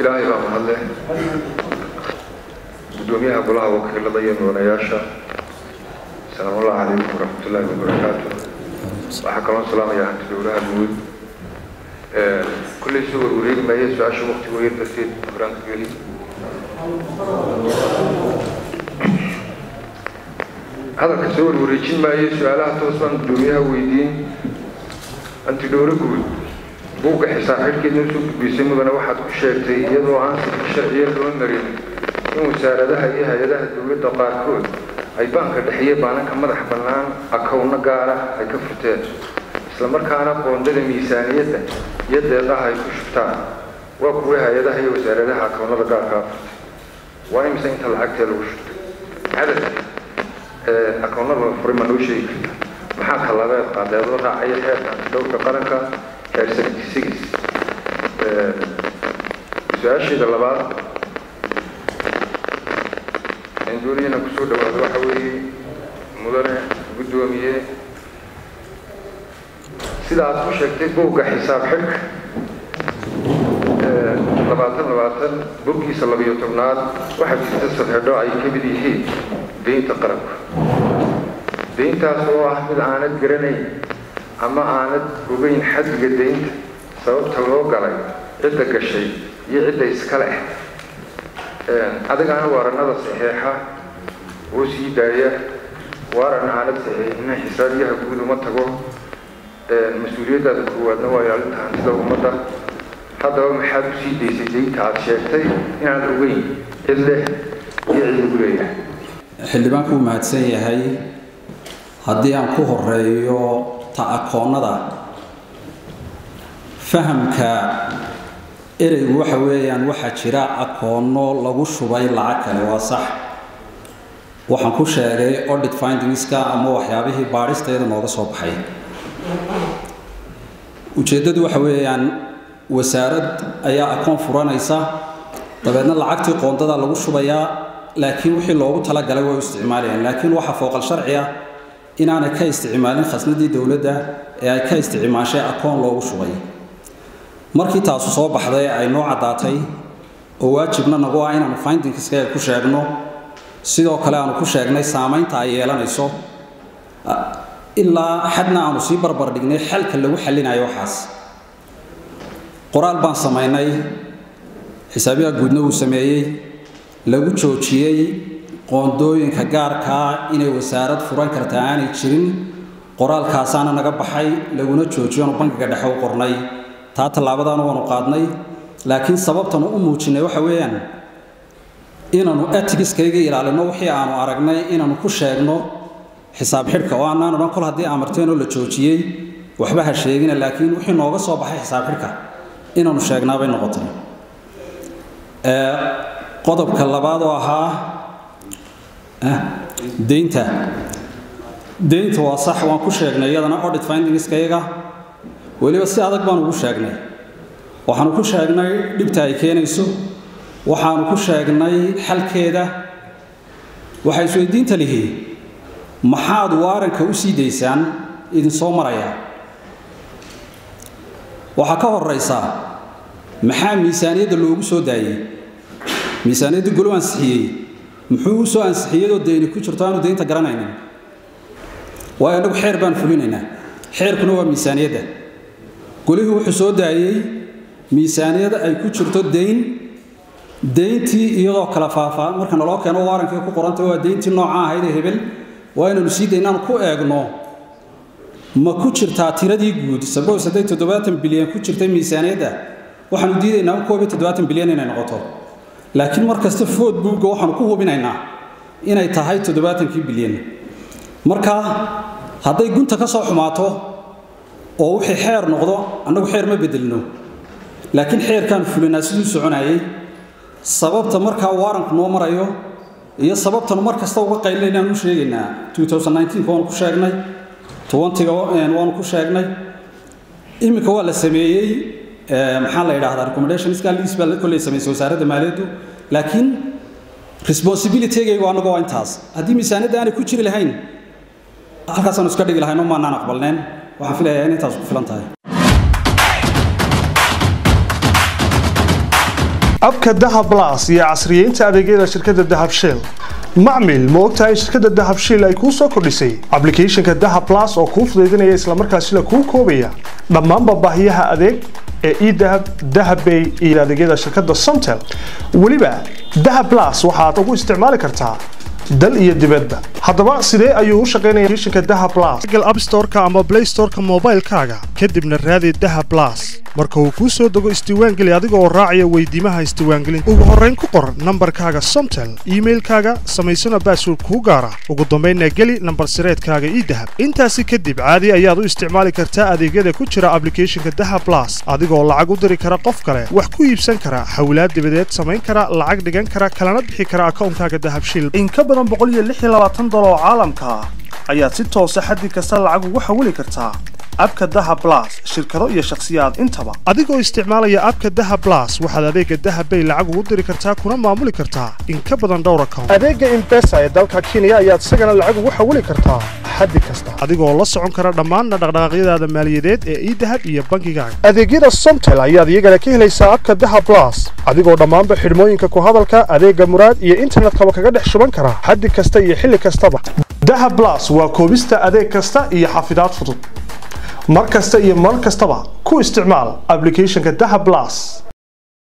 ilaahay baa mahadle gudoomiyaha golaha wakiilada iyo mudanayaasha salaamullahi calaykum waraxmatullaahi wabarakaatu waxaa kaloo salaamaya hanti dowlaha guud kullay soo warwareegi maaya su-aasha waktiga yar darteed horaanka geli hadalka soo warwareejin maayo su-aalaha toos baan gudoomiyaha weydiin hanti dhowlo guud buugga xisaab xidhkeedna usoo gudbaysay mudane waxaad ku sheegtay iyadoo aan sifir sharciya loo marin in wasaaradaha iyo hay-adaha dowladda qaarkood ay baanka dhexiye baananka madax bannaan akowno gaara ay ka furteen islamarkaana qoondada miisaaniyadda iyo deeqaha ay ku shubtaan waa kuwa hay-adaha iyo wasaaradaha akownada gaarkaa furtay waa imise inta lacagtee lagu shubtay cadadka akownada la furay ma noo sheegi karta maxaa tallabeed qaadeedoo raacaya xeerka dhowrka qaranka xeer seventy six su-aasheeda labaad dooniyana kusoo dhawaado waxa weeye mudane guddoomiye sida aad ku sheegtay buugga xisaab xidhka labaatan labaatan boggiisa labiyo tobnaad waxaa jirta sadxidho ay ka mid yihiin deynta qaranka deyntaas oo ah mid aanad garanayn ama aanad ogeyn xaddiga deynta sababta loo galay cidda gashay iyo cidda iska leh adigaana waaranada saxeexa oo sii daaya waaran aanad saxeexina xisaabiyaha guud uma tago mas-uuliyaddaada koowaadna waa ilaalinta hantida ummadda haddaba maxaad u sii daysay deynta aad sheegtay inaad ogeyn cid leh iyo cid lagu leeyahay xildhibaanku uu mahadsan yahay haddii aan ku horeeyo ta akoonnada fahamka ereygu waxa weeyaan waxaa jira akoonno lagu shubay lacag kale waa sax waxaan ku sheegay audit findingska ama waxyaabihii baadhisteeda nooga soo baxay ujeeddadu waxa weeyaan wasaarad ayaa akoon furanaysa dabeedna lacagtii qoondada lagu shubayaa laakiin wixii loogu talagalay way u isticmaalayaan laakiin waxaa fooqal sharci ah inaanay ka isticmaalin khasnadii dowladda ee ay ka isticmaashay akoon loogu shubay markii taasu soo baxday ay noo caddaatay oo waajibna nagu ah inaanu findingska ku sheegno sidoo kale aanu ku sheegnay saamaynta ay yeelanayso ilaa xadna aanu sii barbar dhignay xalka lagu xallinayo waxaas qoraal baan samaynay xisaabiyaha guudna uu sameeyey lagu joojiyey qoondooyinka gaarkaa inay wasaarad furan karta aanay jirin qoraalkaasaana naga baxay laguna joojiyoonu bankiga dhexe u qornay taa tallaabadaana waanu qaadnay laakiin sababtanu u muujinay waxa weeyaan inaanu etigiskayga ilaalino wixii aanu aragnay inaanu ku sheegno xisaab xidhka oo aanaan odhan kol haddii amarteenoo la joojiyey waxba ha sheegina laakiin wixii nooga soo baxay xisaab xidhka inaanu sheegnaabay noqotay qodobka labaad oo ahaa deynta deynta waa sax waan ku sheegnay iyadana audit findingskayaga weliba si adag baanu ugu sheegnay waxaanu ku sheegnay dhibta ay keenayso waxaanu ku sheegnay xalkeeda waxay isweydiinta lihi maxaad waaranka u sii daysaan idinsoo maraya waxaa ka horaysa maxaa miisaaniyadda loogu soo daayey miisaaniyadda golo ansixiyey muxuu u soo ansixiyadoo deyni ku jirto aanu deynta garanaynin waayo annagu xeer baan fulinaynaa xeerkuna waa miisaaniyadda golihii wuxuu soo daayey miisaaniyada ay ku jirto deyn deyntii iyadoo kala faafaa marka naloo keeno waarankii ku qorantay waa deyntii nooca ahayd ee hebel waa inaynu sii daynaan ku eegno ma ku jirtaa tiradii guud sabos hadday toddobaatan bilyan ku jirtay miisaaniyadda waxaanu diidaynaa koob iyo toddobaatan bilyan inay noqoto laakiin mar kasta food buugga waxaanu ku hubinaynaa inay tahay toddobaatankii bilyan marka hadday gunta ka soo xumaato oo wixii xeer noqdo annagu xeer ma bedelno laakiin xeerkaan fulinaa siduu soconayay sababta markaa waaranku noo marayo iyo sababtanu mar kasta uga qaylinaynaanu u sheegaynaa waanu ku sheegnay ga waanu ku sheegnay iminka waa la sameeyey maxaa la yidhahdaa recommendationska liis baa kolley samaysay wasaaradda maaliyaddu laakiin responsibilitygaygu annagu waa intaas haddii miisaaniyadda aanay ku jiri lahayn halkaasaanu iska dhigi lahayn oo maanaan aqbalneen waxaan filayaa in intaas ku filan tahay abka dahab blas iyo casriyeynta adeegyada shirkadda dahab shell macmil ma ogtahay in shirkadda dahab shell ay kuu soo kordhisay ablicathonka dahab blas oo kuu fudaydinaya islamarkaasina kuu koobaya dhammaanba baahiyaha adeeg ee edahab dahabbay iyo adeegyada shirkadda somtel weliba dahab blas waxaad ugu isticmaali kartaa dal iyo dibadba haddaba sidee ayuu u shaqaynaya applicationka dahab blas google app store-ka ama play store-ka moobaylkaaga kadibna raadi dahab blas marka uu kuu soo dego isdiiwaangeli adiga oo raacaya weydiimaha isdiiwaangelinta ugu horrayn ku qor nambarkaaga somtel iimailkaaga samaysana baasword kuu gaara ugu dambaynna geli nambar sireedkaaga idahab intaasi kadib caadi ayaad u isticmaali kartaa adeegyada ku jira ablicathonka dahab blas adigoo lacag u diri kara qof kale wax ku iibsan kara xawlaad dibadeed samayn kara lacag dhigan kara kalana bixi kara akawnkaaga dahab shil in ka badan dolar oo caalamka ah ayaad si toosa xaddi kasta lacag ugu xawili kartaa abka daha blas shirkado iyo shakhsiyaad intaba adigoo isticmaalaya abka daha blas waxaad adeega dahabbay lacag ugu diri kartaa kuna maamuli kartaa in ka badan dhowr account adeega imbesa ee dalka kenya ayaad isagana lacag ugu xawili kartaa xaddi kasta adigoo la socon kara dhammaan dhaqdhaqaaqyadaada maaliyadeed ee idahab iyo bankigaaga adeegyada somtel ayaad iyagana ka helaysaa abka daha blas adigoo dhammaanba xidhmooyinka ku hadalka adeega muraad iyo internetkaba kaga dhex shuban kara xaddi kasta iyo xilli kastaba dahab blas waa koobista adeeg kasta iyo xafidaad fudud mar kasta iyo mar kastaba ku isticmaal ablicathonka dahab blas